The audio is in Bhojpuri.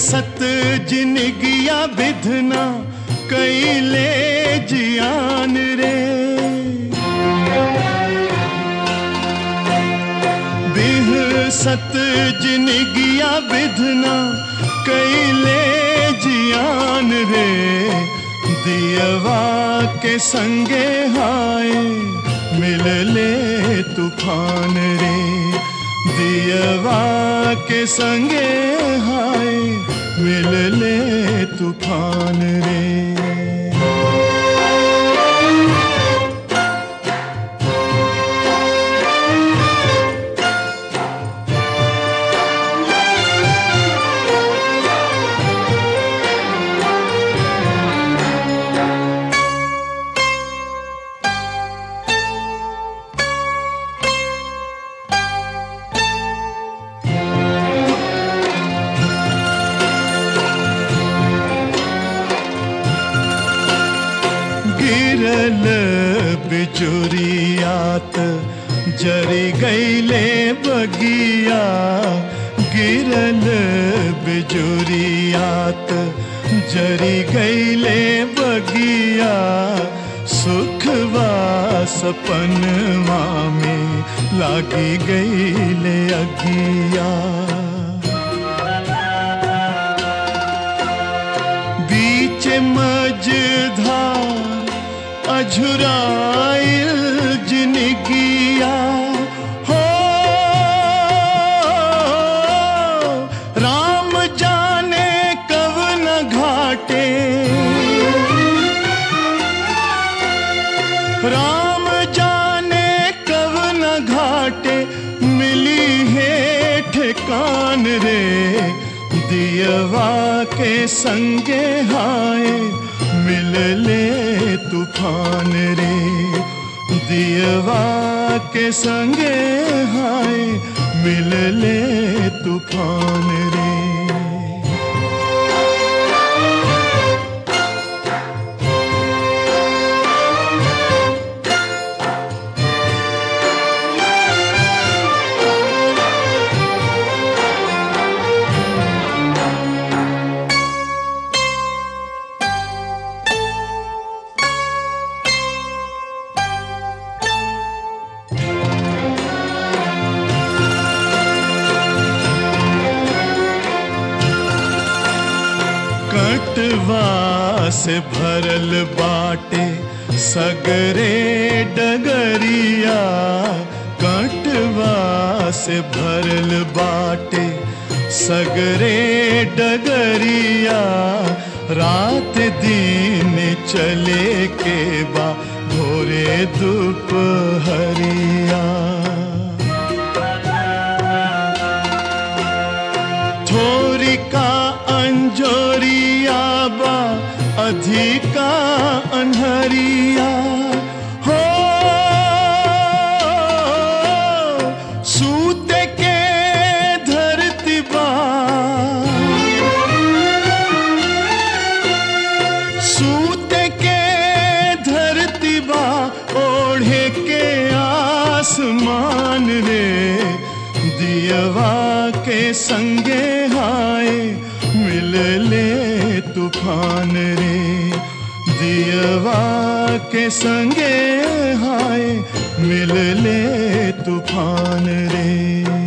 सत जिनगिया विधना कैले जियान रे बिह सत जिनगिया विधना कैले जियान रे दियवा के संगे हाय मिल ले तूफान रे दियवा के संगे हाय मिल ले तूफान रे गिरल बिजुरियात जरी गईले बगिया गिरल बिजुरियात जरी गईले बगिया सुखवा सपनवा में लागी गईले अगिया बीच मझधार अझुराइल जिनगिया हो राम जाने कब न घाटे राम जाने कब न घाटे मिली है ठिकान रे दियवा के संगे हाय मिल ले तूफान रे दियवा के संगे हाय मिल ले तूफान रे कटवा से भरल बाटे सगरे डगरिया कटवा से भरल बाटे सगरे डगरिया रात दिन चले के बा भोरे दोपहरिया थोरी का अंजोरिया बा अधिका अनहरिया हो सूत के धरती बा सूत के धरती बा ओढ़े के आसमान रे दियवा के संगे हाय मिल ले तूफान रे दियवा के संगे हाय मिल ले तूफान रे